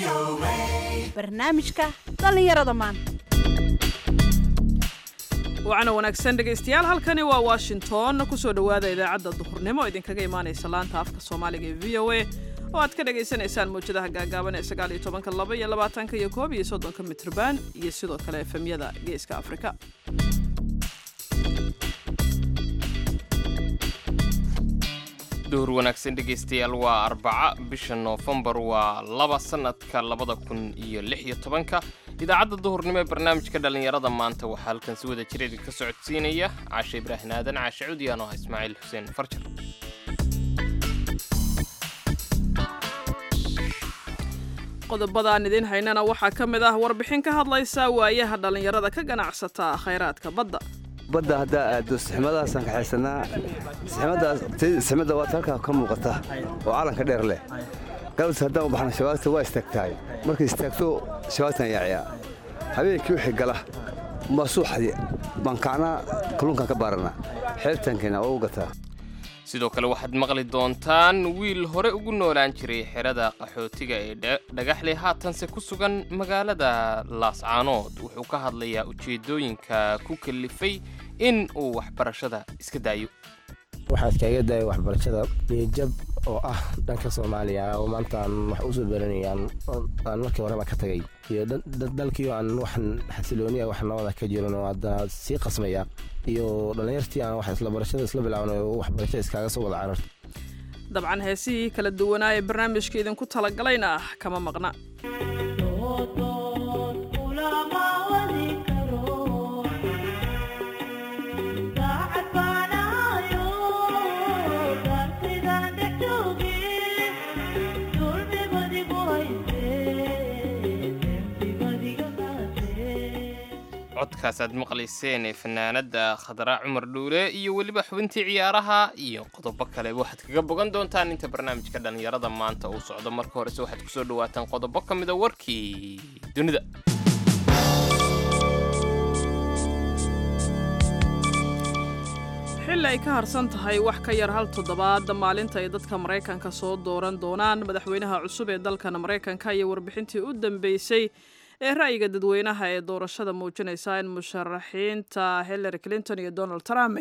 barnaamijka dhallinyarada maanta wacana wanaagsan dhegaystayaal halkani waa washington kusoo dhowaada idaacadda duhurnimo idinkaga imaanaysa laanta afka soomaaliga ee v o a oo aad ka dhagaysanaysaan mawjadaha gaagaaban ee sagaal iyo tobanka laba iyo labaatanka iyo koob iyo soddonka mitrban iyo sidoo kale efemyada geeska afrika duhur wanaagsan dhegaystayaal waa arbaca bisha noofembar waa laba sannadka labada kun iyo lix iyo tobanka idaacadda duhurnimo ee barnaamijka dhallinyarada maanta waxaa halkan si wada jira idinka socodsiinaya caashe ibraahin aadan caashe cudiyaan oo ah ismaaciil xuseen farjar qodobadaan idiin haynana waxaa ka mid ah warbixin ka hadlaysa waayaha dhallinyarada ka ganacsata khayraadka badda badda haddaa aado sixmadaasaan kaxaysanaa sixmadda waad halkaa ka muuqata oo calanka dheer leh galabta haddaan u baxna shabaagta waa istaagtahay markay istaagto shabaagtan yaaciyaa habeenkii wixii gala maa suuxadi baan kacnaa kalluunkaan ka baaranaa xeebtaankeena oo u gataa sidoo kale waxaad maqli doontaan wiil hore ugu noolaan jiray xerada qaxootiga ee dhagaxley haatanse ku sugan magaalada laascaanood wuxuu ka hadlayaa ujeeddooyinka ku kalifay in uu waxbarashada iska daayo waxaa iskaaga daaya waxbarashada niyajab oo ah dhanka soomaaliya oo maanta aan wax usoo baranayaan aan markii horeba ka tagay iyo dalkii aan wax xasilooniya wax nabada ka jirin oo hadda sii qasmaya iyo dhallinyartii aan wax isla barashada isla bilaabnay oo waxbarashada iskaaga soo wada cararta dabcan heesihii kala duwanaa ee barnaamijka idinku talagalayna kama maqna codkaas aad maqlayseen ee fanaanadda khadraa cumar dhuule iyo weliba xubintii ciyaaraha iyo qodobo kaleba waxaad kaga bogan doontaan inta barnaamijka dhallinyarada maanta uu socdo marka horese waxaad kusoo dhawaataan qodobo ka mida warkii dunida xilli ay ka harsan tahay wax ka yar hal toddobaad maalinta ay dadka maraykanka soo dooran doonaan madaxweynaha cusub ee dalkan maraykanka iyo warbixintii u dambeysay ee ra'yiga dadweynaha ee doorashada muujinaysa in musharaxiinta hillary clinton iyo donald trump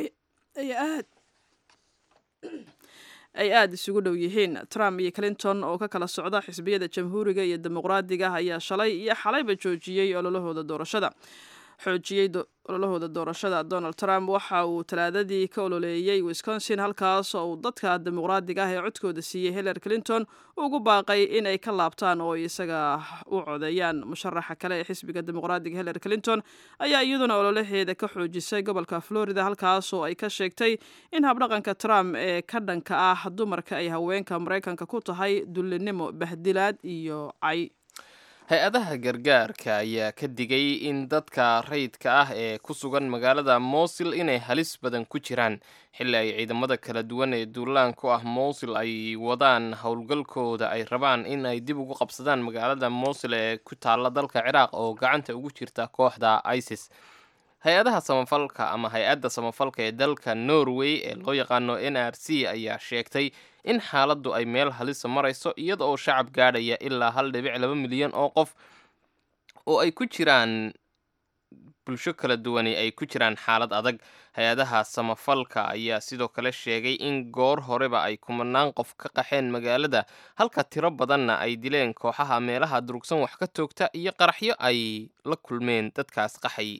ay aada isugu dhow yihiin trump iyo clinton oo ka kala socda xisbiyada jamhuuriga iyo dimuqraadiga ayaa shalay iyo xalayba joojiyey ololahooda doorashada xoojiyey ololahooda doorashada donald trump waxa uu talaadadii ka ololeeyey wisconsin halkaas oo uu dadka dimuqraadiga ah ee codkooda siiyey hillary clinton ugu baaqay in ay ka laabtaan oo isaga u codeeyaan musharaxa kale ee xisbiga dimuqraadiga hillary clinton ayaa iyaduna ololaheeda ka xoojisay gobolka florida halkaas oo ay ka sheegtay in habdhaqanka trump ee ka dhanka ah dumarka ay haweenka maraykanka ku tahay dullinimo bahdilaad iyo cay hay-adaha gargaarka ayaa ka digay in dadka rayidka ah ee ku sugan magaalada mowsil inay halis badan ku jiraan xilli ay ciidamada kala duwan ee duulaan ku ah mowsil ay wadaan howlgalkooda ay rabaan in ay dib ugu qabsadaan magaalada mowsil ee ku taalla dalka ciraaq oo gacanta ugu jirta kooxda isis hay-adaha samafalka ama hay-adda samafalka ee dalka norway ee loo yaqaano n r c ayaa sheegtay in xaaladdu ay meel halisa marayso iyada oo shacab gaadhaya ilaa hal dhibic laba milyan oo qof oo ay ku jiraan bulsho kala duwani ay ku jiraan xaalad adag hay-adaha samafalka ayaa sidoo kale sheegay in goor horeba ay kumanaan qof ka qaxeen magaalada halka tiro badanna ay dileen kooxaha meelaha durugsan wax ka toogta iyo qaraxyo ay la kulmeen dadkaas qaxay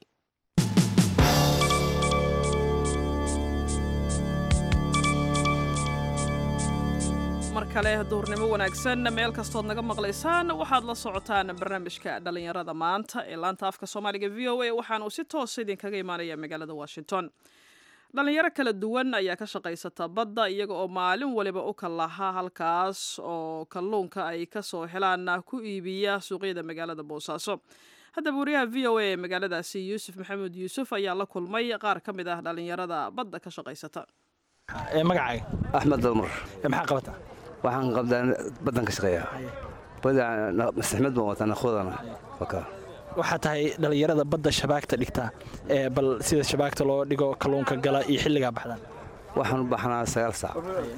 mar kale duhurnimo wanaagsan meel kastood naga maqlaysaan waxaad la socotaan barnaamijka dhallinyarada maanta ee laanta afka soomaaliga v o a waxaana uu si toosa idinkaga imaanaya magaalada washington dhallinyaro kala duwan ayaa ka shaqaysata badda iyaga oo maalin waliba u kallaha halkaas oo kalluunka ay kasoo helaan ku iibiya suuqyada magaalada boosaaso haddaba wariyaha v o a ee magaaladaasi yuusuf maxamuud yuusuf ayaa la kulmay qaar ka mid ah dhallinyarada badda ka shaqaysata magacaaga axmed dalmar maxaa qabata waxaan qabdaa baddan ka shaqeeyaa sixmad baan wataa nakhoodana waxaa tahay dhallinyarada badda shabaagta dhigta ee bal sida shabaagta loo dhigo kalluunka gala iyo xilligaa baxdaan waxaan u baxnaa sagaal saac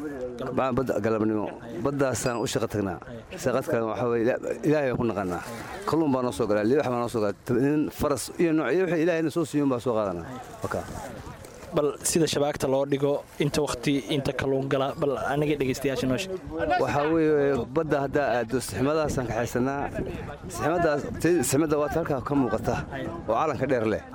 badda galabnimo baddaasaan u shaqo tagnaa shaqad kale waxaa weye ilaahay baan ku naqanaa kalluun baa noo soo galaa libax baa noo soo galaa nin faras iyo nooc iyo wixii ilaahayna soo siiyun baa soo qaadanaa waka bal sida shabaagta loo dhigo inta wakhti inta kalluun gala bal aniga dhegaystayaasha noo sheeg waxaa weeye badda haddaa aado sixmadaasaan kaxaysanaa sixmadaas sixmadda waata halkaa ka muuqata oo calanka dheer leh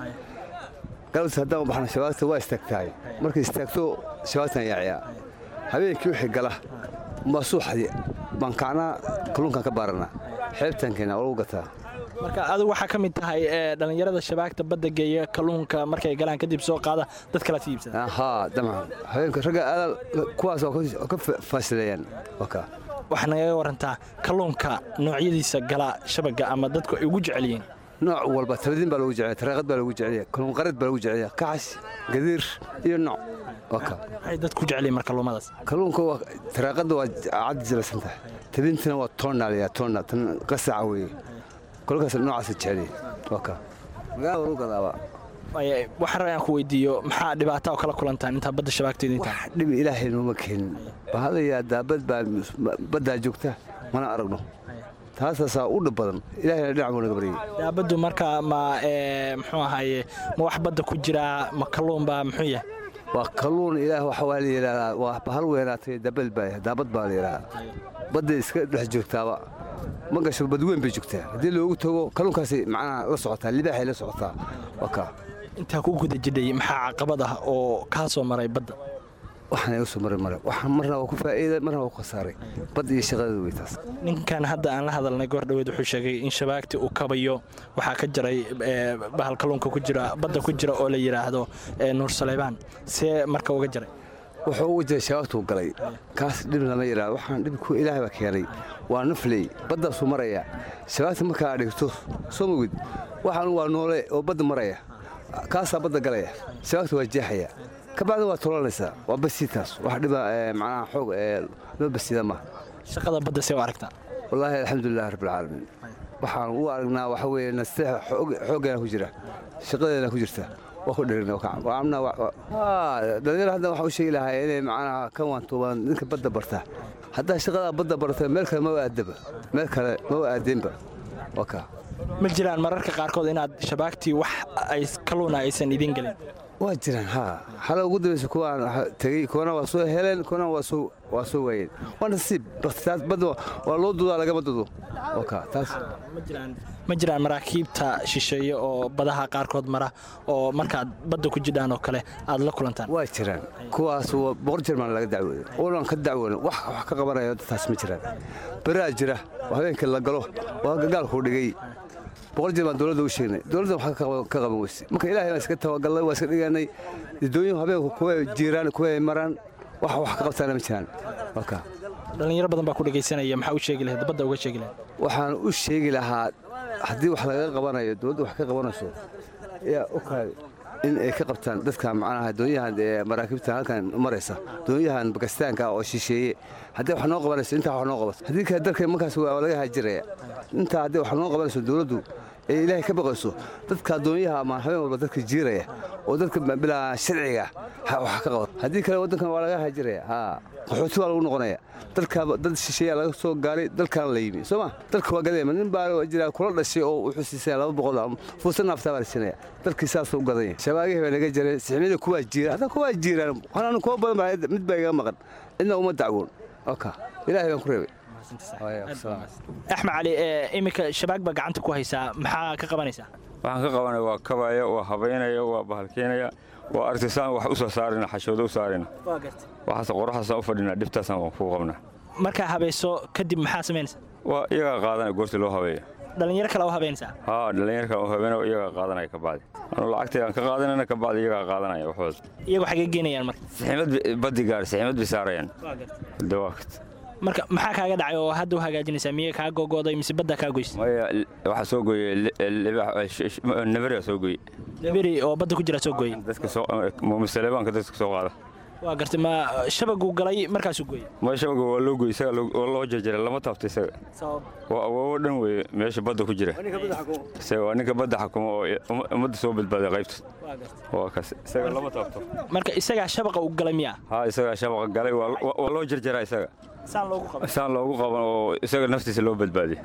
galabta haddaan u baxna shabaagta waa istaagtahay markay istaagto shabaagtan yaaciyaa habeenkii wixii gala baa suuxadi baan kacnaa kalluunkaan ka baaranaa xeebtaan keenaa oo lagu gataa marka adigu waxaa ka mid tahay ee, dhallinyarada shabaagta badda geeya kalluunka markay galaan kadib soo qaada dad kala iibsada haa damcan habeenka ragga aadaal kuwaas oo ka- oo ka fa- faasileeyaan waka waxaa nagaga warantaa kalluunka noocyadiisa gala shabaga ama dadku ay ugu jecel yihiin nooc walba tabadiin baa lagu jeceliya tareeqad baa lagu jeceliya kalluun qareed baa lagu jeceliya kaxas gadiir iyo nooc waka maxay dadku jecel yihiin mar kalluumadaas kalluunka waa tareeqadda waa cad jilasan tahay tabintina waa toonnaal yaa toonna tan qasaca weeye kolkaas noocaasa jeceliya waka magaalada lagu gadaaba Waaye, waxaan rabaa inaan ku weydiiyo maxaa dhibaata oo kala kulantaan intaa badda shabaagteeda intaa wax dhibi ilaahay nooma keenin bahadayaa daabad baa baddaa joogta mana aragno taasaasaa u dhib badan ilaahayna dhinac buu naga baryay daabaddu marka ma ee, muxuu ahaaye ma wax badda ku jiraa ma kalluun baa muxuu yahay waa kalluun ilaah waxa waa la yidhahdaa waa bahal weynaatay daabad baa daabad baa la yidhahdaa badday iska dhex joogtaaba ma gasho badweyn bay joogtaa haddii loogu tago kalluunkaasi macnaha la socotaa libaaxay la socotaa waa kaa intaa ku guda jidhay maxaa caqabad ah oo kaa soo maray badda waxaan iga soo maray mare waxaan marna waa ku faa'iida marna waa ku khasaaray bad iyo shaqadeedu wey taas ninkan hadda aan la hadalnay goor dhoweed wuxuu sheegay in shabaagti uu kabayo waxaa ka jiray ee, bahal kalluunka ku jira badda ku jira oo la yidhaahdo ee, nuur saleybaan see marka uga jiray wuxuu ugu jiray shabaagtuu galay kaas dhib lama yidhaahdo waxaan dhib ku ilaahay baa keenay waa nafley baddaasuu maraya shabaagta markaa dhigto soo mogid waxaan waa noole oo badda maraya kaasaa badda galaya shabaagta waa jeexaya ka bacdi waa tolanaysaa waa basiitaas wax dhiba ee, macnaha xoog ee loo basiida maaha shaqada badda see u aragtaa wallaahi alxamdulilahi rabbilcaalamiin waxaan u aragnaa waxa weeye nasteexa xooggeena ku jira shaqadeena ku jirta waa ku dherina dhalinyaro hadda waxaan u sheegi lahaa inay macnaha ka waantoobaan ninka badda barta haddaa shaqadaa badda barata meel kale ma aadaba meel kale ma aadeenba waa kaa ma jiraan mararka qaarkood inaad shabaagtii wax ay kalluuna aysan idiin gelin waa jiraan haa xala ugu dambaysa kuwaan waxa tegey kuwana waa soo heleen kuwana waa soo waa soo waayeen waa nasiib baktaas badda waa loo dudaa lagama dudo waa kaa taas ma jiraan ma jiraan maraakiibta shisheeye oo badaha qaarkood mara oo markaad badda ku jidhaan oo kale aad la kulantaan waa jiraan kuwaas waa boqor jerman laga dacwooday oonan ka dacwoon wax wax ka qabanayo taas ma jiraan beraa jira oo habeenkii la galo waa gaalkuu dhigay boqol jeer baan dowladda u sheegnay dowladda wax ka qaban- ka qaban weyse marka ilaahay baan iska tawagalnay waa iska dhiganay dadooyin habeenku kuwa jiiraan kuwa maraan wax wax ka qabtaana ma jiraan waa kaa dhallinyaro badan baa ku dhegaysanaya maxaa u sheegi lahayd badda uga sheegi lahayd waxaan u sheegi lahaa haddii wax laga qabanayo dowladda wax ka qabanayso yaa u kaadi in ay ka qabtaan dadka macnaha doonyahan ee maraakiibta halkan maraysa doonyahan bakistaanka oo shisheeye haddii wax noo qabanayso intaa wax noo qabato haddii kale dalka markaas waa laga hajiraya intaa haddii wax noo qabanayso dowladdu ee ilaahay ka baqayso dadka doonyaha ama habeen walba dadka jiiraya oo dadka bilaa sharciga ha wax ka qabato haddii kale waddankan waa laga hajiraya haa qaxooti waa lagu noqonaya dalka dad shisheeya laga soo gaaray dalkan la yimi soo ma dalka waa gadayma nin baa jira kula dhashay oo wuxuu siisaya laba boqol oo fuusan naaftaa baa la siinaya dalkii saasuu u gadanya shabaagihii baa naga jiray sixmiyada kuwaa jiira hadda kuwaa jiiraan waxaan kuwa badan baa mid baa iga maqan cidna uma dacwoon oka ilaahay baan ku reebay axmed cali ee, iminka shabaag baa gacanta ku haysaa maxaa ka qabanaysaa waxaan ka qabanaya waa kabaya waa habaynaya waa bahalkeenaya waa artisaan wax u soo saarina xashoodo u saarina waxaas qoraxaasaan u fadhina dhibtaasaan waan ku qabnaa markaa habayso kadib maxaa samaynaysaa waa iyagaa qaadanaya goorta loo habeeya dhallinyaro kale u habaynaysaa haa dhallinyarkan u habeynaya iyagaa qaadanaya ka bacdi anu lacagtay aan ka qaadanayna ka bacdi iyagaa qaadanaya waxooda iyagu xagee geenayaan marka siximad baddi gaar siximad bay saarayaan dawaakt marka maxaa kaaga dhacay oo hadda u hagaajinaysaa miyay kaa gogo'day mise baddaa kaa goysay maya waxaa soo gooyey nabariga soo gooyey beri oo badda ku jira soo gooyey dadka soo musalebaanka dadka soo qaada waa gartay ma shabaguu galay markaasuu gooyey ma shabaga waa loo goy isaga loo- waa loo jarjaray lama taabto isaga waa awoowo dhan weeye meesha badda ku jira isaga waa ninka badda xakuma oo umma- ummadda soo badbaaday qaybta waa kaas isaga lama taabto marka isagaa shabaqa uu galay miyaa haa isagaa shabaqa galay waa waa- waa loo jarjaraa isaga saan loogu qabay saan loogu qaban oo isaga naftiisa loo badbaadiy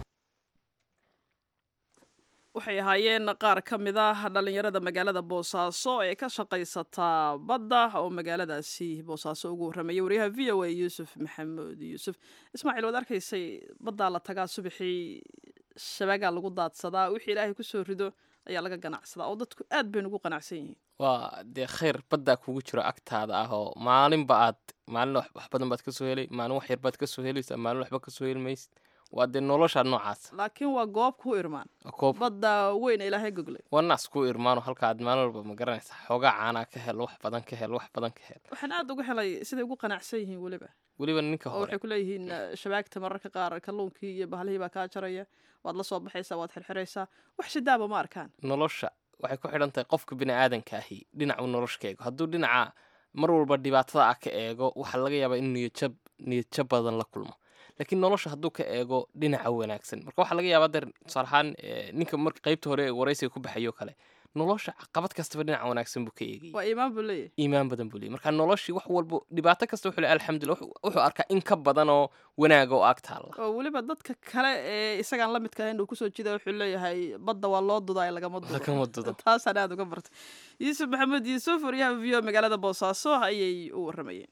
waxay ahaayeen qaar ka mid ah dhallinyarada magaalada boosaaso ee ka shaqaysataa badda oo magaaladaasi boosaaso ugu warramayay waryaha v o a yuusuf maxamuud yuusuf ismaaciil waad arkaysay baddaa la tagaa subaxii shabagaa lagu daadsadaa wixii ilaahay kusoo rido ayaa laga ganacsadaa oo dadku aad baynu ugu qanacsan yihiin waa dee khayr baddaa kugu jiro agtaada ah oo maalinba aad maalin wax wax badan baad ka soo helay maalin wax yar baad ka soo helaysaa maalin waxba ka soo heli maysid waa dee nolosha noocaas laakiin waa goob ku irmaan waa koob badda weyn ee ilaahay goglay waa naas ku irmaano halka aad maalin walba ma garanaysaa xoogaa caanaa ka hel wax badan ka hel wax badan ka hel waxaan aad uga helay siday ugu qanacsan yihiin weliba weliba ninka oo hore waxay ku leeyihiin eh, shabaagta mararka qaar kalluunkii iyo bahlihii baa kaa jaraya waad la soo baxaysaa waad xirxiraysaa wax shidaaba ma arkaan nolosha waxay ku xidhan tahay qofka bini aadanka ahi dhinacu nolosha ka eego hadduu dhinaca mar walba dhibaatada ah ka eego waxaa laga yaabaa in niyadjab niyadjab badan la kulmo laakiin nolosha hadduu ka eego dhinaca wanaagsan marka waxaa laga yaabaa der tusaale ahaan eh, ninka marka qaybta hore ee waraysiga ku baxayo kale nolosha caqabad kastaba dhinaca wanaagsan buu ka eegayay waa iimaan buu leeyahay iimaan badan buu leeyay marka noloshii wax walba dhibaato kasta wuxuu leeyahay alxamdulillah wuxuu- wuxuu arkaa in ka badan oo wanaaga oo ag taalla oo weliba dadka kale ee isagaan la midka ahayn uu kusoo jida wuxuu leeyahay badda waa loo dudaa lagama dudo lagama dudo taasaan aad uga bartay yuusuf maxamuud yuusuf waryaha v o magaalada boosaaso ayay u warramayeen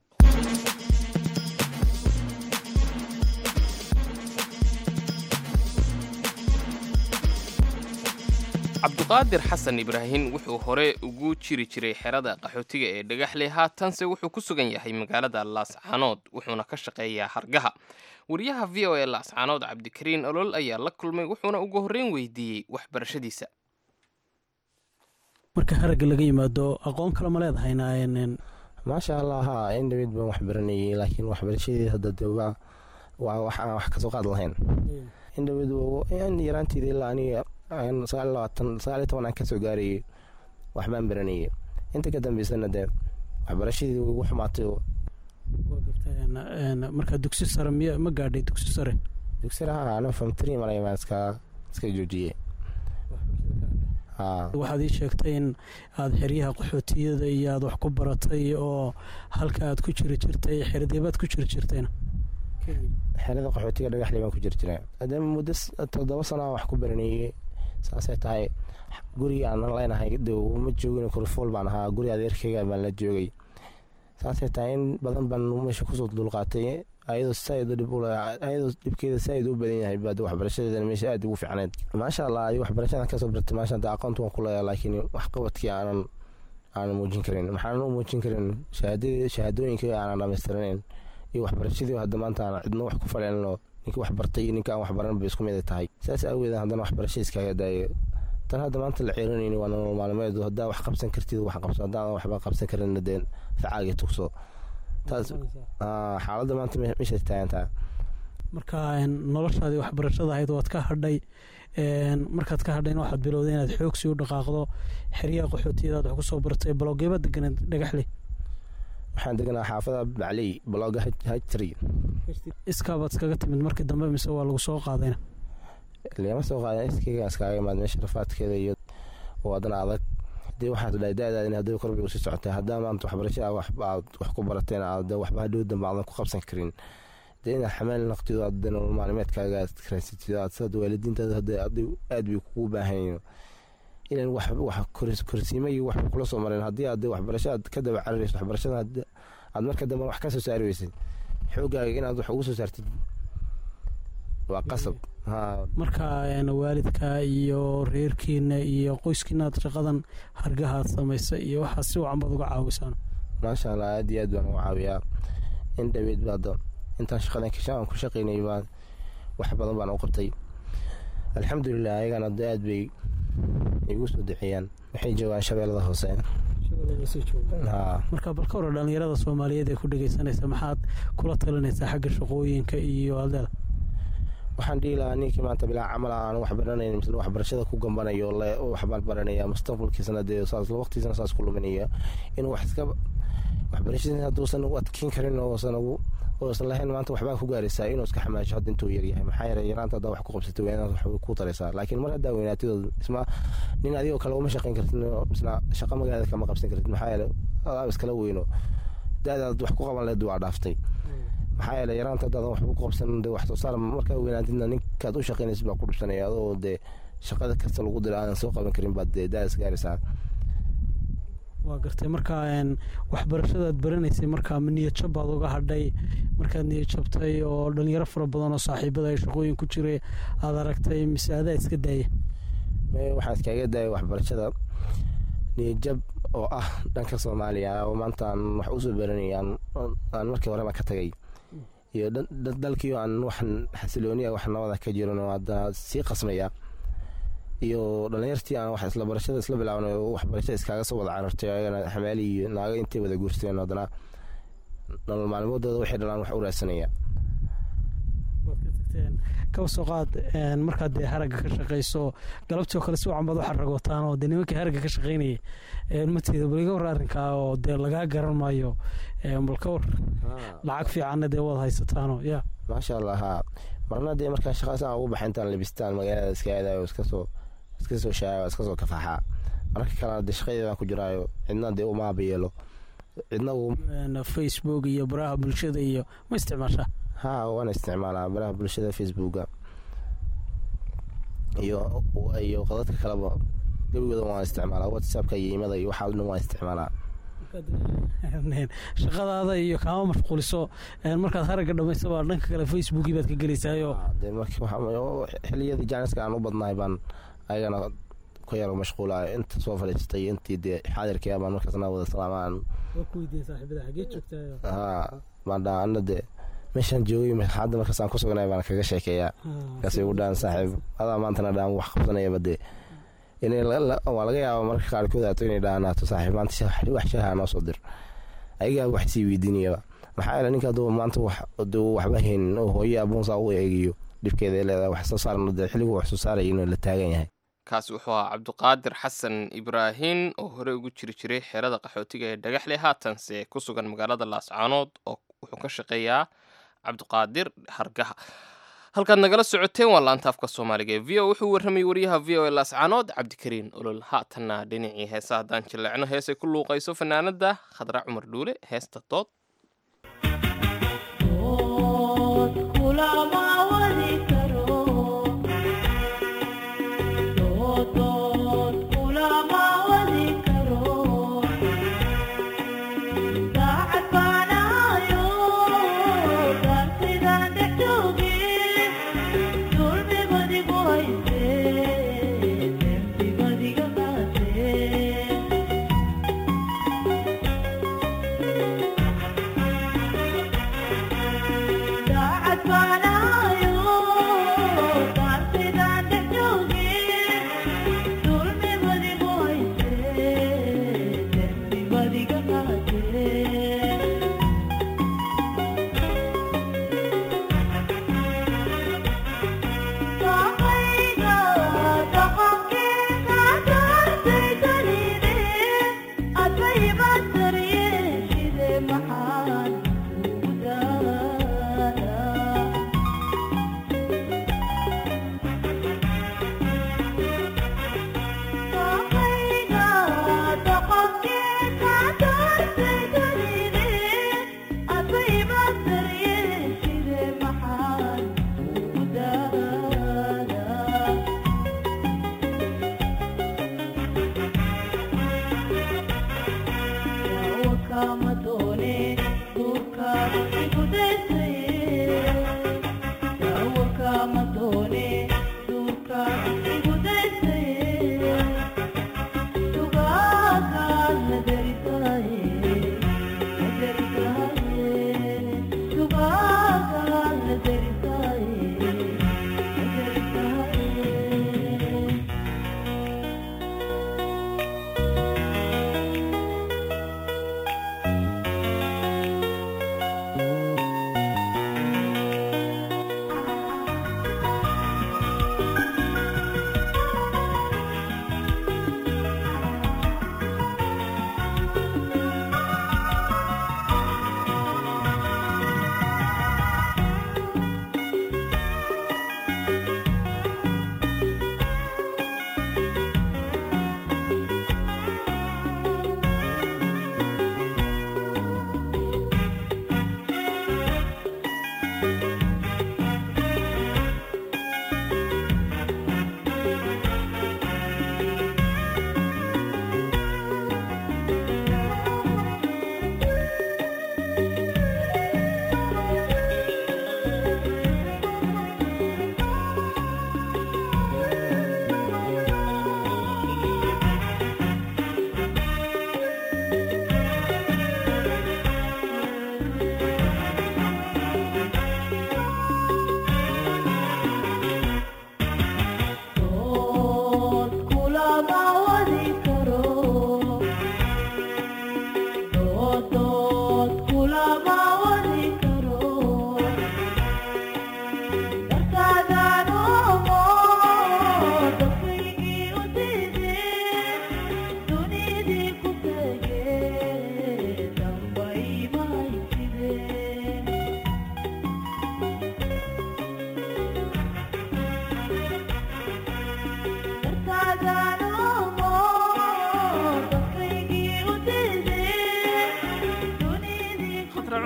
cabduqaadir xasan ibraahim wuxuu hore ugu jiri jiray xerada qaxootiga ee dhagaxley haatanse wuxuu ku sugan yahay magaalada laascaanood wuxuuna ka shaqeeyaa hargaha wariyaha v o e laascaanood cabdikariin olol ayaa la kulmay wuxuuna ugu horreyn weydiiyey waxbarashadiisa marka haragga laga yimaado aqoon kale ma leedahayna een, maasha allah haa in dhaweyd baan wax baranayay laakiin waxbarashadii hadda de waa waa wax aan wax kasoo qaad lahayn in dhaweyd in yaraanteeda ilaa aniga aan sagaal iyo labaatan sagaal iyo toban aan kasoo gaarayay waxbaan baranayay inta ka dambeysana dee waxbarashadii way igu xumaatay oo waa gartay, een, een, marka dugsi sare miya ma gaadhay dugsi sare dugsiga haa aniga famtri malay baan iska iska joojiyey haa waxaad ii sheegtay in aad xeryaha qaxootiyada iyo aad wax ku baratay oo halka aad ku jiri jirtay xerdeebaad ku jiri jirtayna xerada qaxootiga dhagaxley baan ku jiri jiray haddee muddo s- toddoba sano aan wax ku baranayay saasay tahay gurigii aan leenahay de ma joogin kurfool baan ahaa guri adeerkayga baan la joogay saasay tahay in badan baan meesha kusoo dulqaatay ayadoo saaid dhib ule ayadoo dhibkeeda saaid u badan yahay baad waxbarashadeedana meesha aad ugu fiicneed maasha allah ay waxbarashadan kasoo bartay maasha allah aqoonta waan ku leeyahay laakiin waxqabadkii aanan aanan muujin karin maxaanan u muujin karin shahaadadii shahaadooyinkii aanan dhamaystiranayn iyo waxbarashadii hadda maanta aan cidno wax ku faleenno ninka wax bartay iyo ninka aan wax baran bay isku mid tahay saas aaweed haddana waxbarasha iskaaga daayo tan hadda maanta la ceeranayni waa nolol maalmeed haddaa wax qabsan kartid wax qabso haddaan waxba qabsan karin dee facaaga tugso taas aa, xaaladda maanta me- meeshay taagan tahay marka een, noloshaadii waxbarashada ahayd waad ka hadhay een, markaad ka hadhayna waxaad bilowday inaad xoogsi u dhaqaaqdo xeryaha qaxootiyada aad wax kusoo baratay baloogeeba deganeed dhagaxley waxaan deganaa xaafada bacley blogga hajtri iskaabaad iskaga timid markii dambe mise waa lagu soo qaadayna lama soo qaada iskayga iskaaga imaad meesha rafaadkeeda iyo oo haddana adag dee waxaad dhahay da-daadin haddii korbay usii socotay haddaa maanta waxbarasho aad wax aad wax ku barateen aad wax hadhow dambe aadan ku qabsan karin dee inaad xamaal naqtido aad dee nolol maalmeedkaaga aad raysatid aad sad waalidiintaada hadda aad- aad bay kugu baahan yihiin ilan wax wax kors- korsiimo iyo wax kula soo mareen haddii aad dee waxbarasho aad ka daba cararayso waxbarashada hadd- aad marka dambe wax ka soo saari weysid xoogaaga inaad wax ugu soo saartid waa qasab haa marka een, waalidka iyo reerkiina iyo qoyskiina aad shaqadan hargaha aad samaysay iyo waxaad si wacan baad uga caawisaan maasha allah aad iyo aad baan uga caawiyaa in dhaweyd baada intaan shaqadan kasha aan ku shaqaynay baan wax badan baan u qabtay alxamdulilah ayagana de aad bay igu soo duceeyaan waxay joogaan shabeellada hoose haa marka bal ka hore dhallinyarada soomaaliyeed ee ku dhegeysanaysa maxaad kula talinaysaa xagga shaqooyinka iyo aldeeda waxaan dhihi lahaa ninkii maanta bilaa camal aan wax baranayn mise waxbarashada ku gambanayo le waxbaan baranaya mustaqbalkiisana dee saas waqtiisana saas ku luminaya inuu wax iska waxbarashadii hadduusan u adkeyn karin oosan oosan lahayn maanta waxbaa ku gaaraysaa inuu iska xamaasho hadda intuu yaryahay maxaa yeelay yaraanta haddaa wax ku qabsatay weynaad wax ku taraysaa laakiin mar haddaa weynaatidooda isma nin adigoo kale uma shaqayn kartid isna shaqa magaalada kama qabsan kartid maxaa yeelay adaab iskala weyno da-daad wax ku qaban leed waa dhaaftay maxaa yeelay yaraanta haddaadan waxba ku qabsan de wax soo saar markaa weynaatidna ninkaad u shaqaynaysid baa ku dhibsanaya adoo dee shaqada kasta lagu dira aadan soo qaban karin baad dee da-daas gaaraysaa waa gartay markaa waxbarashadaad baranaysay markaa ma niyad jab baad uga hadhay markaad niyad jabtay oo dhalinyaro fara badan oo saaxiibada ay shaqooyin ku jiray aada aragtay mise adaa iska daaya waxaa iskaaga daaya waxbarashada niyad jab oo ah dhanka soomaaliya oo maanta aan wax usoo baranay aan markii horeba ka tagay iyo dalkii aan wax xasilooniya wax nabada ka jiran oo haddana sii qasmaya iyo dhalinyartii aan wax isla barashada isla bilaabnay oo waxbarashada iskaaga soo wada carartay ayagana xamaali iyo naago intay wada guursteen haddana nolol maalmoodooda waxay dhalaan wax u raadsanaya kaba soo qaad markaad dee haragga ka shaqayso galabtii oo kale si wacan baad u xaragootaan oo dee nimankii haragga ka shaqaynayay mateeda bal iga war arrinkaa oo dee lagaa garan maayo bal ka war lacag fiicanna dee waad haysataano ya maasha allah haa marna dee markaa shaqaasaan ugu baxa intaan labistaan magaalada iska aadayo iskasoo iska soo shaaya iska soo kafaaxaa mararka kalena dee shaqadeedaan ku jiraayo cidna dee umaaba yeelo cidna facebook iyo baraha bulshada iyo ma isticmaashaa haa waana isticmaalaa baraha bulshada facebooka iyo iyo qadadka kaleba gebigooda waan isticmaalaa whatsappka iyo imada iyo waxaa dhan waan isticmaalaa shaqadaada iyo kaama mashquuliso markaad haragga dhamaysaba dhanka kale facebookii baad ka gelaysaayo xiliyadii jaaniska aan u badnahay baan ayagana ku yaro mashquula inta soo fadhiisatay intii dee xaadirkii baan markaasna wada salaamaan haa baan dhaa ana dee meeshaan joogay hadda markaas aan ku sugnay baan kaga sheekeeyaa markaasay ugu dhahan saaxiib adaa maantana dhaan wax qabsanayaba dee waa laga yaaba marka qaarkood aato inay dhaanaato saaxiib maanta wax shaha noo soo dir ayagaa wax sii weydiinayaba maxaa yeele ninka hadduu maanta duu waxba haynin oo hooye abuunsaa u eegiyo dhibkeeda leedahay wax soo saarna dee xilligu wax soo saaraya inuu la taagan yahay kaasi wuxuu ahaa cabdiqaadir xasan ibraahin oo hore ugu jiri jiray xeerada qaxootiga ee dhagaxle haatanse ku sugan magaalada laascaanood oo wuxuu ka shaqeeyaa cabdiqaadir hargaha halkaad nagala socoteen waa laantaafka soomaaliga ee v o wuxuu warramayay wariyaha v o e laascaanood cabdikariin olol haatanna dhinacii heesa haddaan jilleecno heesay ku luuqayso fanaanada khadra cumar dhuule heesta dood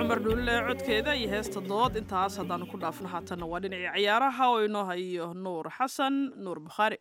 cumar dhuulile codkeeda iyo heesta dood intaas haddaanu ku dhaafno haatanna waa dhinacii ciyaaraha oo inoo hayo nuur xasan nuur bukhaari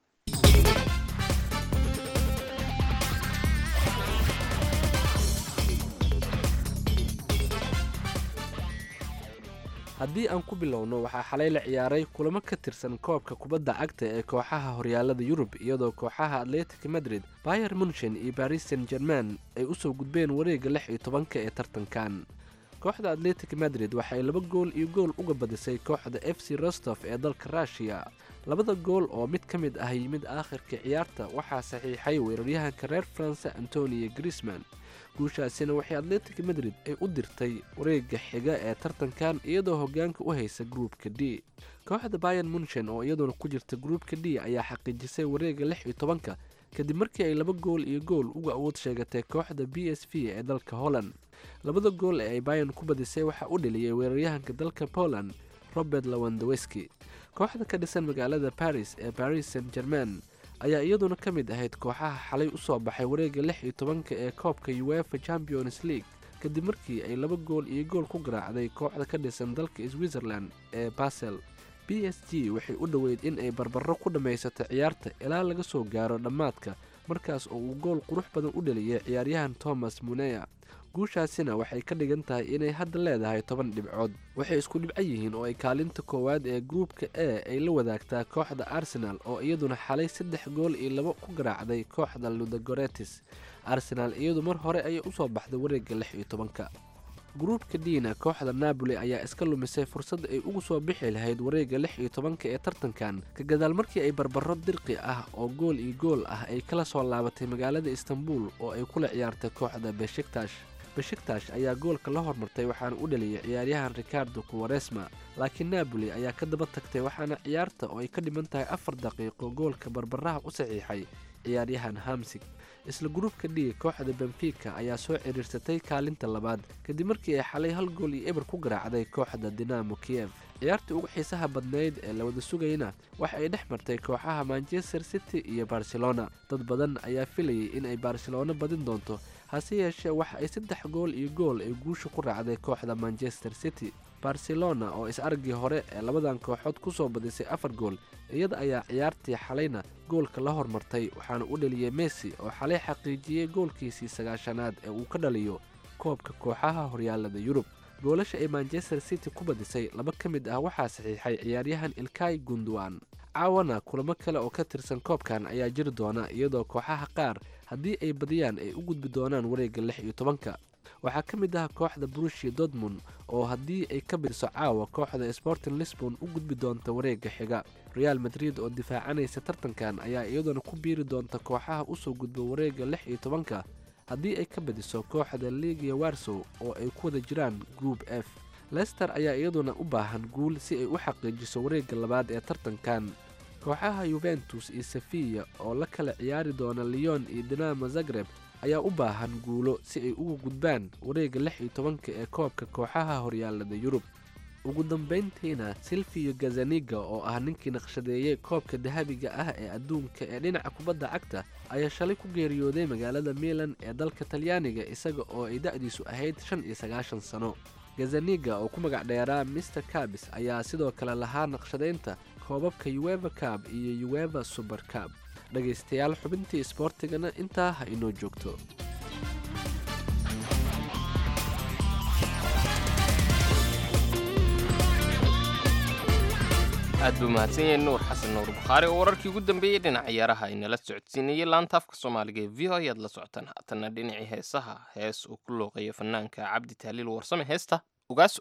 haddii aan ku bilowno waxaa xalay la ciyaaray kulamo ka tirsan koobka kubadda cagta ee kooxaha horyaalada yurub iyadoo kooxaha atletic madrid bayer munchen iyo baris san german ay u soo gudbeen wareegga lix iyo tobanka ee tartankan kooxda atletic madrid waxay laba gool iyo gool uga badisay kooxda f c rostof ee dalka rushiya labada gool oo mid ka mid ah yimid aakhirka ciyaarta waxaa saxiixay weeraryahanka reer faranse antonio grisman guushaasina waxay atletic madrid ay u dirtay wareegga xiga ee tartankan iyadoo hoggaanka u haysa gruupka d kooxda bayan munchen oo iyaduna ku jirta gruupka d ayaa xaqiijisay wareegga lix iyo tobanka kadib markii ay laba gool iyo gool uga awood sheegatay kooxda b s v ee dalka holland labada gool ee ay bayan ku badisay waxaa u dheliyey weeraryahanka dalka poland robert lawandaweski kooxda ka dhisan magaalada baris ee baris san german ayaa iyaduna ka mid ahayd kooxaha xalay u soo baxay wareegga lix iyo tobanka ee koobka uefa champions league kadib markii ay laba gool iyo gool ku garaacday kooxda ka dhisan dalka switzerland ee basel b s g waxay u dhoweyd in ay barbaro ku dhammaysato ciyaarta ilaa laga soo gaaro dhammaadka markaas oo uu gool qurux badan u dheliyay ciyaaryahan thomas muneya guushaasina waxay ka dhigan tahay inay hadda leedahay toban dhibcood waxay isku dhibco yihiin oo ay kaalinta koowaad ee gruupka e ay la wadaagtaa kooxda arsenal oo iyaduna xalay saddex gool iyo labo ku garaacday kooxda ludagoretis arsenaal iyadu mar hore ayay usoo baxday wareegga lix iyo tobanka gruupka diina kooxda napoli ayaa iska lumisay fursad ay ugu soo bixi lahayd wareegga lix iyo tobanka ee tartankan ka gadaal markii ay barbaro dirqi ah oo gool iyo gool ah ay kala soo laabatay magaalada istanbul oo ay kula ciyaartay kooxda beshiktash beshiktash ayaa goolka la hormartay waxaana u dhaliyay ciyaaryahan ricardo kuwaresma laakiin napoli ayaa ka daba tagtay waxaana ciyaarta oo ay ka dhiman tahay afar daqiiqo goolka barbaraha u saxiixay ciyaaryahan hamsig isla gruupka d kooxda benfica ayaa soo ciriirsatay kaalinta labaad kadib markii ay xalay hal gool iyo eber ku garaacday kooxda dinamo kiev ciyaartii ugu xiisaha badnayd ee la wada sugayna waxa ay dhex martay kooxaha manchester city iyo barcelona dad badan ayaa filayay in ay barcelona badin doonto hase yeeshee waxa ay saddex gool iyo gool ay guusha ku raacday kooxda manchester city barcelona oo is-aragii hore ee labadan kooxood ku soo badisay afar gool iyada ayaa ciyaartii xalayna goolka la hormartay waxaana u dhaliyey messi oo xalay xaqiijiyey goolkiisii sagaashanaad ee uu ka dhaliyo koobka kooxaha horyaalada yurub goolasha ay manchester city ku badisay laba ka mid ah waxaa saxiixay ciyaaryahan ilkay gunduwan caawana kulamo kale oo ka tirsan koobkan ayaa jiri doona iyadoo kooxaha qaar haddii ay badiyaan ay u gudbi doonaan wareegga lix iyo tobanka waxaa ka mid ah kooxda brushia dortmund oo haddii ay ka biriso caawa kooxda sporting lisbon u gudbi doonta wareegga xiga real madrid oo difaacanaysa tartankan ayaa iyaduna ku biiri doonta kooxaha usoo gudba wareegga lix iyo tobanka haddii ay ka badiso kooxda ligia warsow oo ay ku wada jiraan group f lester ayaa iyaduna u baahan guul si ay u xaqiijiso wareegga labaad ee tartankan kooxaha yuventus iyo sefiya oo la kala ciyaari doona leon iyo dinamo zagreb ayaa u baahan guulo si ay uga gudbaan wareegga lix iyo tobanka ee koobka kooxaha horyaalada yurub ugu dambayntiina silvio gazaniga oo ah ninkii naqshadeeyey koobka dahabiga ah ee adduunka ee dhinaca kubadda cagta ayaa shalay ku geeriyooday magaalada milan ee dalka talyaaniga isaga oo ay da'diisu ahayd shan iyo sagaashan sano gazaniga oo ku magac dheeraa mister cabis ayaa sidoo kale lahaa naqshadaynta koobabka ueva cab iyo ueva suber cab dhegaystayaal xubintii isboortigana intaa ha inoo joogto aad buu mahadsan yahay nuur xasan nuur bukhaari oo wararkii ugu dambeeyey dhinaca ciyaaraha inala socodsiinayay laanta afka soomaaliga ee v o ayaad la socotaan haatanna dhinacii heesaha hees uu ku looqeeyo fanaanka cabdi tahliil warsame heesta ogaaso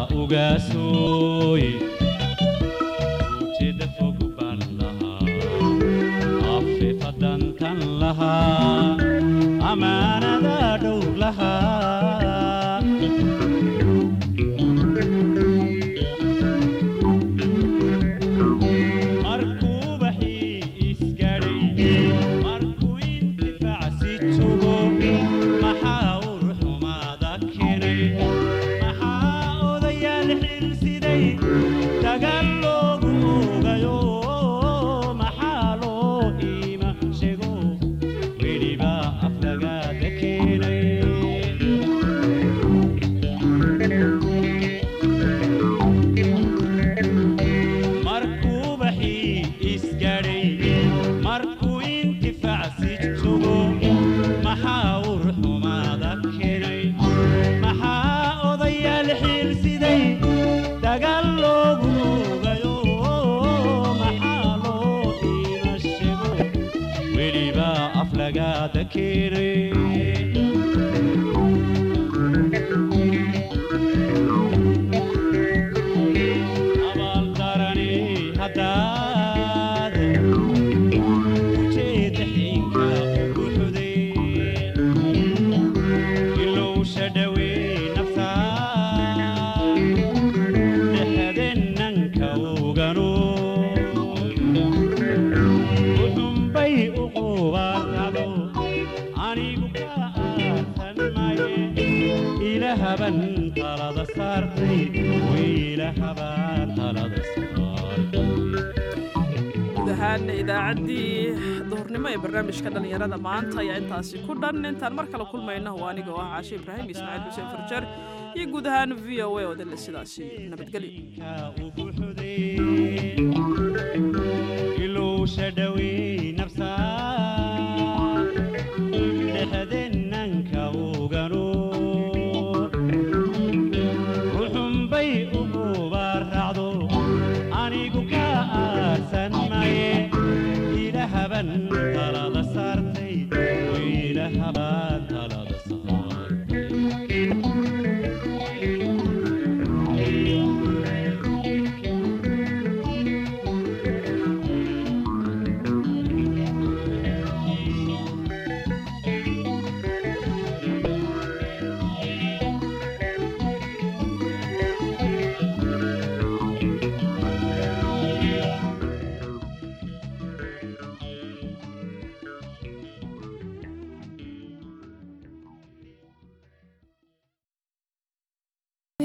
ugaasooy ujeedda fog baan lahaa afeefadantan lahaa amaanada dhowr lahaa markuu baxii isgadhay markuu intifaacsi jogo maxaa ur xumaada keenay maxaa odayaal xilsiday dagal loogu ogayo maxaa loo iima sheego weliba aflagaada keenay markuu baxii isgadhay markuu intifaacsi jogo maxaa ur xumaada keenay maxaa odayaal xiilsiday dagal loogu ogayo maxaa loo iima sheego weliba aflagaada keenay abaaldarani haddaad ujeedda xiinka ugu xuday ilowsha dhawey naftaa dhexdennanka ugano uxunbay u qubaartado anigu ka aarsan maye ilahaban talada saartay wiilahaban talada saartay guud ahaan idaacaddii duhurnimo ee barnaamijka dhallinyarada maanta ayaa intaasi ku dhan intaan mar kale kulmayno waa aniga oo ah caashe ibraahim ismaaciil xuseen farjeer iyo guud ahaan v o a oo dille sidaasi nabadgelyo ilowsha dhawey nafsaa dhexdennanka ugano ruxunbay u qubaaracdo anigu ka aarsan maye ilahaban